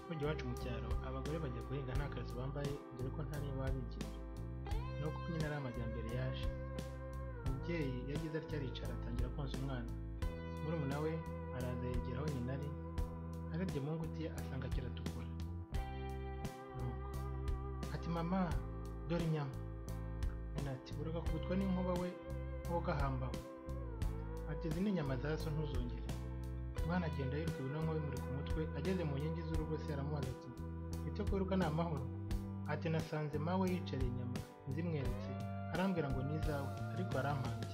burya iwacu mu cyaro abagore bajya guhinga nta kazi bambaye dore ko nta n'iyo baba bigira ni uko nyine ari amajyambere yaje umubyeyi yagize atya aricara atangira konsa umwana murumuna we araza yegera aho nyina ari arebye mu ngutiya asanga kiratukura nuko ati mama dore inyama nyina ati urakakubitwa n'inkuba we wowe ugahambawe ati izi ni inyama za so ntuzongere umwana agenda yiruka ibinonko bimurika umutwe ageze mu nkingi z'urugo se aramubaza ati ibyo kwiruka ni amahoro ati nasanze mawe yicariye inyama zimweretse arambwira ngo ni izawe ariko arampanga